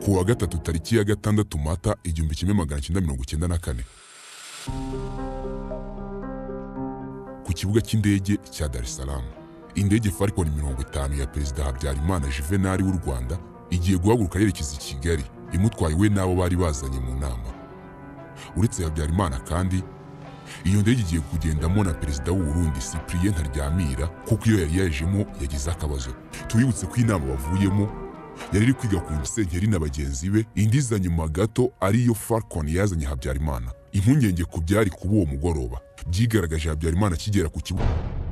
ku wa gatatu tariki ya gatandatu mata igihumbi kimwe magana cyenda mirongo icyenda na kane ku kibuga cy'indege cya Dar es Salaam indege Falcon mirongo itanu ya Perezida Habyarimana Juvenal w'u Rwanda igiye guhaguruka yerekeza i Kigali imutwaye we n'abo bari bazanye mu nama uretse Habyarimana kandi iyo ndege igiye kugendamo na perezida w'u Burundi Cyprien Ntaryamira kuko iyo yari yajemo yagize akabazo tubibutse ko inama bavuyemo yari iri kwiga ku Musenyeri na bagenzi be indi iza nyuma gato ariyo Falcon yazanye Habyarimana impungenge ku byari kuba uwo mugoroba byigaragaje Habyarimana akigera ku kibuga